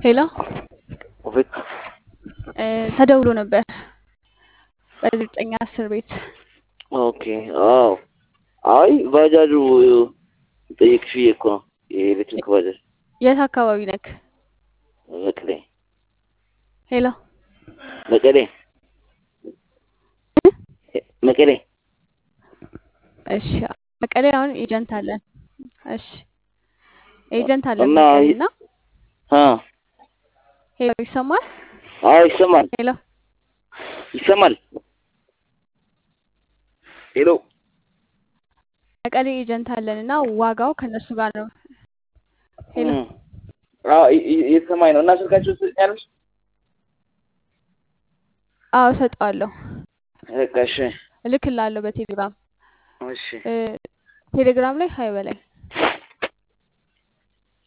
ሄሎ ኦፌት እ ተደውሎ ነበር በዘጠኝ አስር ቤት ኦኬ። አዎ አይ ባጃጁ ጠይቅሽ ብዬ እኮ ነው የኤሌክትሪክ ባጃጅ የት አካባቢ ነክ? መቀሌ ሄሎ መቀሌ መቀሌ እሺ መቀሌ አሁን ኤጀንት አለን። እሺ ኤጀንት አለን እና መቀሌ እና አ ሄሎ ይሰማል? አዎ ይሰማል ሄሎ ይሰማል። ሄሎ መቀሌ ኤጀንት አለን እና ዋጋው ከነሱ ጋር ነው። ሄሎ እም፣ አዎ ይ- ይ- እየተሰማኝ ነው። እና ስልካችሁ ትሰኛለሽ? አዎ እሰጠዋለሁ፣ በቃ እሺ እልክልሃለሁ በቴሌግራም እሺ እ ቴሌግራም ላይ ሀይ በላይ